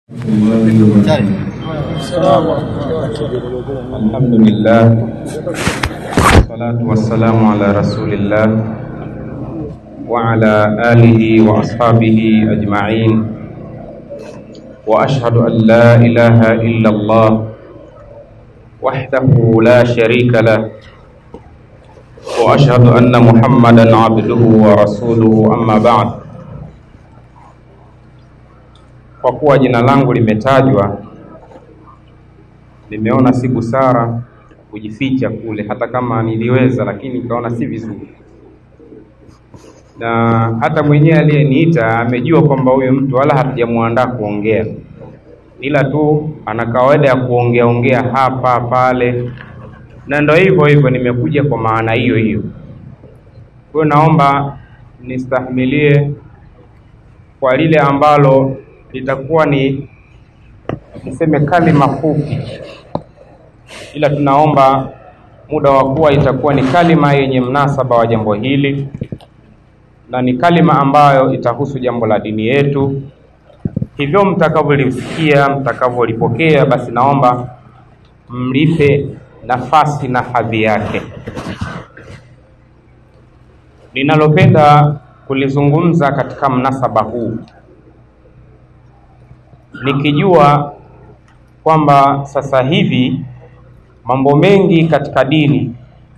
الحمد لله والصلاة والسلام على رسول الله وعلى آله وأصحابه أجمعين وأشهد أن لا إله إلا الله وحده لا شريك له وأشهد أن محمدا عبده ورسوله أما بعد kwa kuwa jina langu limetajwa nimeona si busara kujificha kule, hata kama niliweza, lakini nikaona si vizuri, na hata mwenyewe aliyeniita amejua kwamba huyu mtu wala hatujamwandaa kuongea, ila tu ana kawaida ya kuongea ongea hapa pale, na ndo hivyo hivyo, nimekuja kwa maana hiyo hiyo. Kwa hiyo naomba nistahimilie kwa lile ambalo litakuwa ni niseme kalima fupi, ila tunaomba muda wa kuwa itakuwa ni kalima yenye mnasaba wa jambo hili na ni kalima ambayo itahusu jambo la dini yetu. Hivyo mtakavyolisikia, mtakavyolipokea, basi naomba mlipe nafasi na hadhi yake. Ninalopenda kulizungumza katika mnasaba huu nikijua kwamba sasa hivi mambo mengi katika dini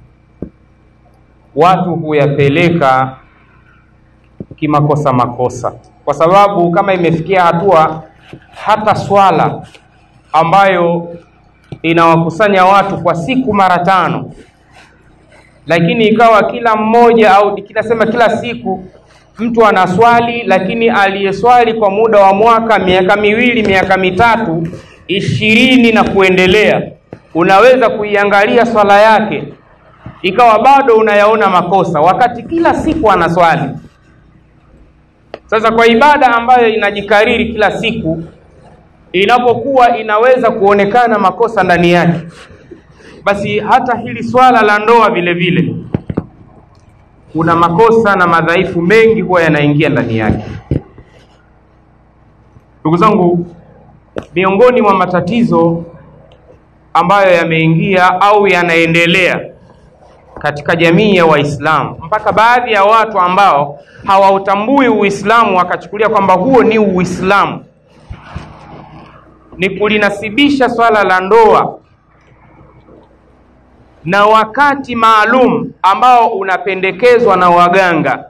watu huyapeleka kimakosa makosa, kwa sababu kama imefikia hatua hata swala ambayo inawakusanya watu kwa siku mara tano, lakini ikawa kila mmoja au kinasema kila siku mtu anaswali, lakini aliyeswali kwa muda wa mwaka, miaka miwili, miaka mitatu, ishirini na kuendelea, unaweza kuiangalia swala yake ikawa bado unayaona makosa, wakati kila siku anaswali. Sasa kwa ibada ambayo inajikariri kila siku, inapokuwa inaweza kuonekana makosa ndani yake, basi hata hili swala la ndoa vile vile kuna makosa na madhaifu mengi huwa yanaingia ndani yake. Ndugu zangu, miongoni mwa matatizo ambayo yameingia au yanaendelea katika jamii ya Waislamu, mpaka baadhi ya watu ambao hawautambui Uislamu wakachukulia kwamba huo ni Uislamu, ni kulinasibisha swala la ndoa na wakati maalum ambao unapendekezwa na waganga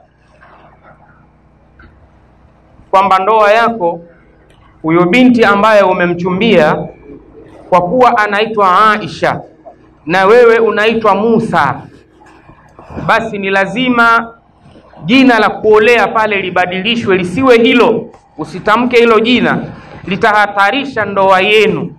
kwamba ndoa yako huyo binti ambaye umemchumbia, kwa kuwa anaitwa Aisha na wewe unaitwa Musa, basi ni lazima jina la kuolea pale libadilishwe, lisiwe hilo, usitamke hilo jina, litahatarisha ndoa yenu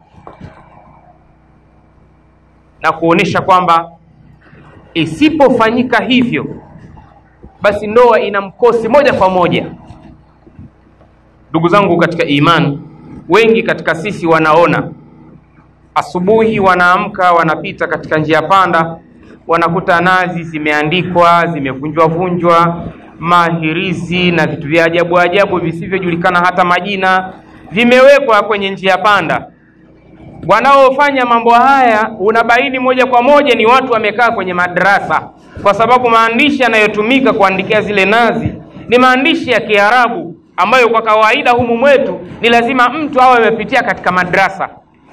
na kuonesha kwamba isipofanyika hivyo basi ndoa ina mkosi moja kwa moja. Ndugu zangu katika imani, wengi katika sisi wanaona asubuhi, wanaamka wanapita katika njia panda, wanakuta nazi zimeandikwa zimevunjwa vunjwa, mahirizi na vitu vya ajabu ajabu visivyojulikana hata majina vimewekwa kwenye njia panda wanaofanya mambo haya unabaini moja kwa moja ni watu wamekaa kwenye madrasa, kwa sababu maandishi yanayotumika kuandikia zile nazi ni maandishi ya Kiarabu ambayo kwa kawaida humu mwetu ni lazima mtu awe amepitia katika madrasa,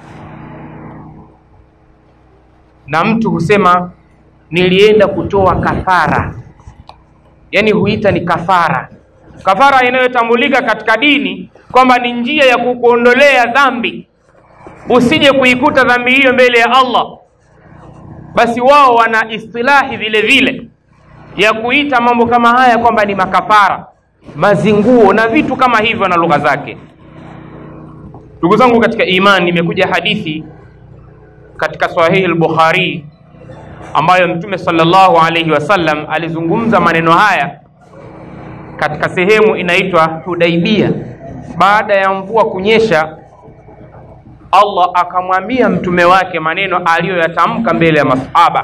na mtu husema nilienda kutoa kafara, yaani huita ni kafara, kafara inayotambulika katika dini kwamba ni njia ya kukuondolea dhambi usije kuikuta dhambi hiyo mbele ya Allah. Basi wao wana istilahi vile vile ya kuita mambo kama haya kwamba ni makafara, mazinguo na vitu kama hivyo na lugha zake. Ndugu zangu katika imani, imekuja hadithi katika Sahihi al-Bukhari ambayo Mtume sallallahu alayhi wasallam alizungumza maneno haya katika sehemu inaitwa Hudaibia, baada ya mvua kunyesha Allah akamwambia mtume wake maneno aliyoyatamka mbele ya masahaba,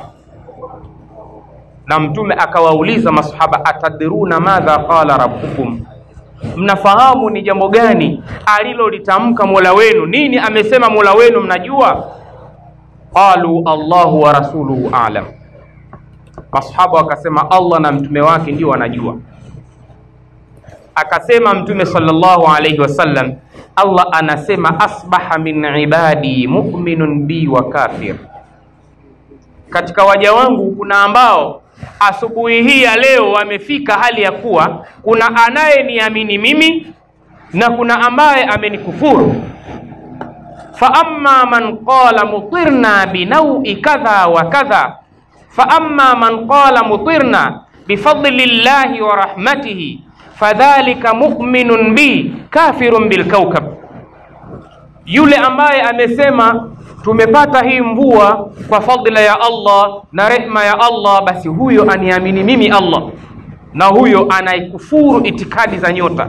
na mtume akawauliza masahaba, atadruna madha qala rabbukum, mnafahamu ni jambo gani alilolitamka mola wenu nini amesema mola wenu mnajua qalu allahu wa rasuluhu alam masahaba wakasema allah na mtume wake ndio wanajua akasema mtume sallallahu alaihi wasallam allah anasema asbaha min ibadi muminun bi wa kafir katika waja wangu kuna ambao asubuhi hii ya leo wamefika hali ya kuwa kuna anayeniamini mimi na kuna ambaye amenikufuru faama man qala mutirna binaui kadha wa kadha faama man qala mutirna bifadli llahi wa rahmatihi fadhalika muminun bi kafirun bilkaukab yule ambaye amesema tumepata hii mvua kwa fadhila ya Allah na rehma ya Allah, basi huyo aniamini mimi Allah, na huyo anaikufuru itikadi za nyota.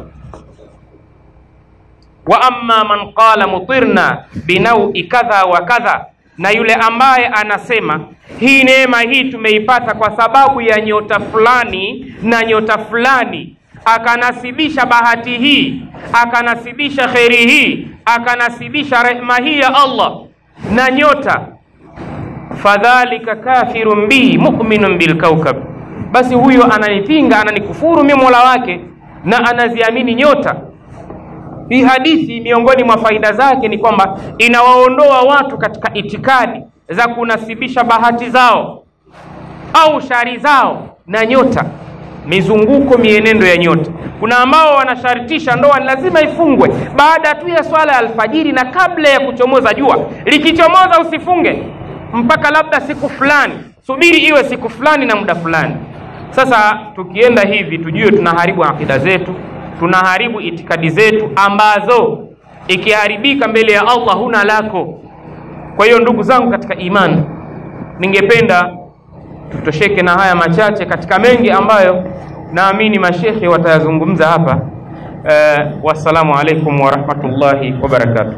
Wa amma man qala mutirna binaui kadha wa kadha, na yule ambaye anasema hii neema hii tumeipata kwa sababu ya nyota fulani na nyota fulani, akanasibisha bahati hii, akanasibisha kheri hii, akanasibisha rehma hii ya Allah na nyota fadhalika kafirun bi mu'minun bilkaukab, basi huyo ananipinga ananikufuru mimi mola wake na anaziamini nyota. Hii hadithi miongoni mwa faida zake ni kwamba inawaondoa watu katika itikadi za kunasibisha bahati zao au shari zao na nyota, mizunguko, mienendo ya nyota. Kuna ambao wanashartisha ndoa ni lazima ifungwe baada tu ya swala ya alfajiri na kabla ya kuchomoza jua. Likichomoza usifunge mpaka labda siku fulani, subiri iwe siku fulani na muda fulani. Sasa tukienda hivi, tujue tunaharibu akida zetu, tunaharibu itikadi zetu ambazo ikiharibika mbele ya Allah huna lako. Kwa hiyo ndugu zangu katika imani, ningependa tutosheke na haya machache katika mengi ambayo naamini mashekhe watayazungumza hapa. Uh, wassalamu alaikum warahmatullahi wabarakatuh.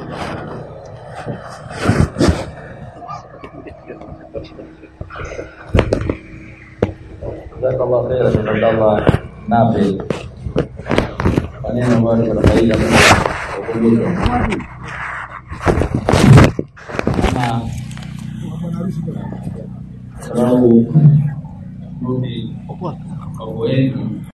Jazakallah khairan Abdallah Nafi, maneno ambayo ni faida ukumbusho ama sababu rudi kwa wengi